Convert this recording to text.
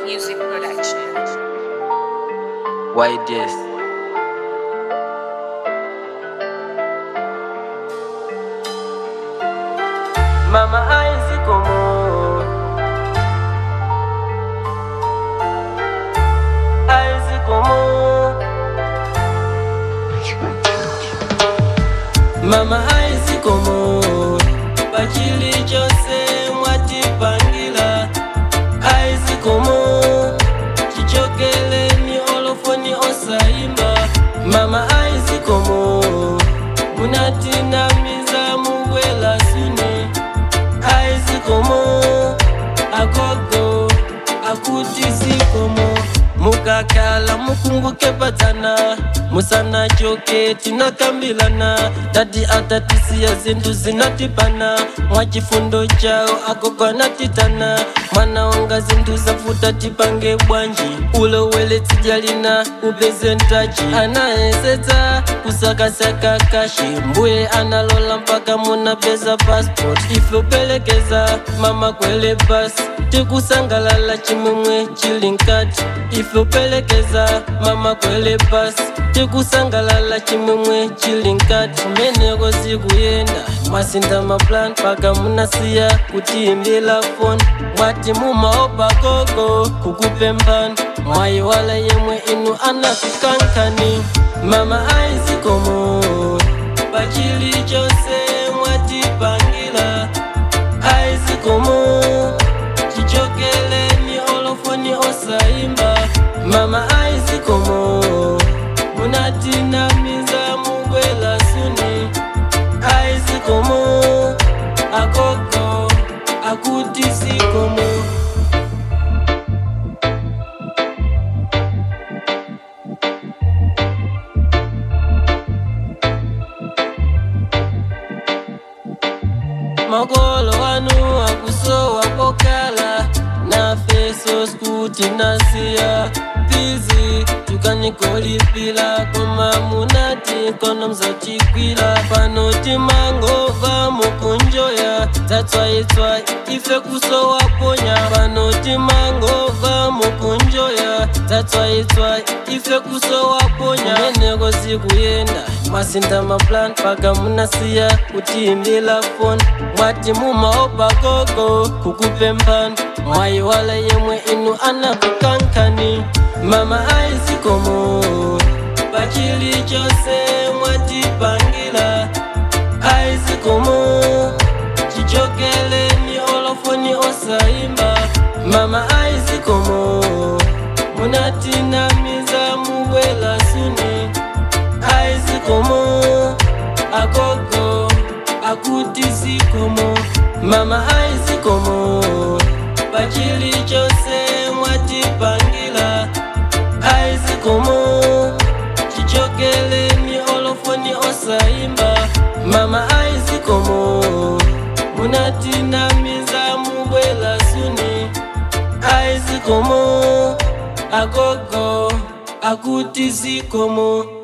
Music Production. Why this? Mama aizi como Aizi como Mama aizi como Pachili chose mwatipangila Aizi como chichokeleni olofoni osaimba mama aizi komo munatinamiza mubwela suni aizi komo agogo akutisi komo mukakala mukunguke padzana musana choke tinakambilana tati atatisiya zinthu zinatipana mwachifundo chawo agogo anatitana mwana wanga zinthu zafuta tipange bwanji ulowele tsijalina upezentaji anayesetsa kusakasaka kashi mbuye analola mpaka munapeza passport ife upelekeza mama kwele basi tikusangalala chimwemwe chili nkati ife upelekeza mama kwele basi tikusangalala chimwemwe chili nkati kumeneko zikuyenda masinda maplan paka munasiya kutiimbila foni mwati mumaopa gogo kukupembani mwayiwala yemwe inu anafikankani mama aizikomo pachili chose mwatipangila aizikomo chichokeleni olofoni osaimba mama aizikomo munatinamiza mubwela suni aizikomo agogo akutisikomo makolo anu akusowa pokala na feso skuti nasiya pizi tukanikolipila koma munati kono mzachikwila pano timangova mukunjoya tatswaitswai ife kusowa ponya pano timangova mukunjoya tatswaitswai ife kusowa ponya meneko zikuyenda masinda maplan paka munasiya kutiimbila foni mwati mumaopa gogo kukupembani mwayiwala yemwe inu anakukankani mama aizikomo pachili chose mwatipangila aizikomo chichokeleni olofoni osaimba mama aizikomo munatinamiza mubwela suni aizikomo agogo akutisikomo mama aizikomo pachili chose mwatipangila aizikomo chichokeleni olofoni osaimba mama aizikomo munatinamiza mubwela suni aizikomo agogo akutisikomo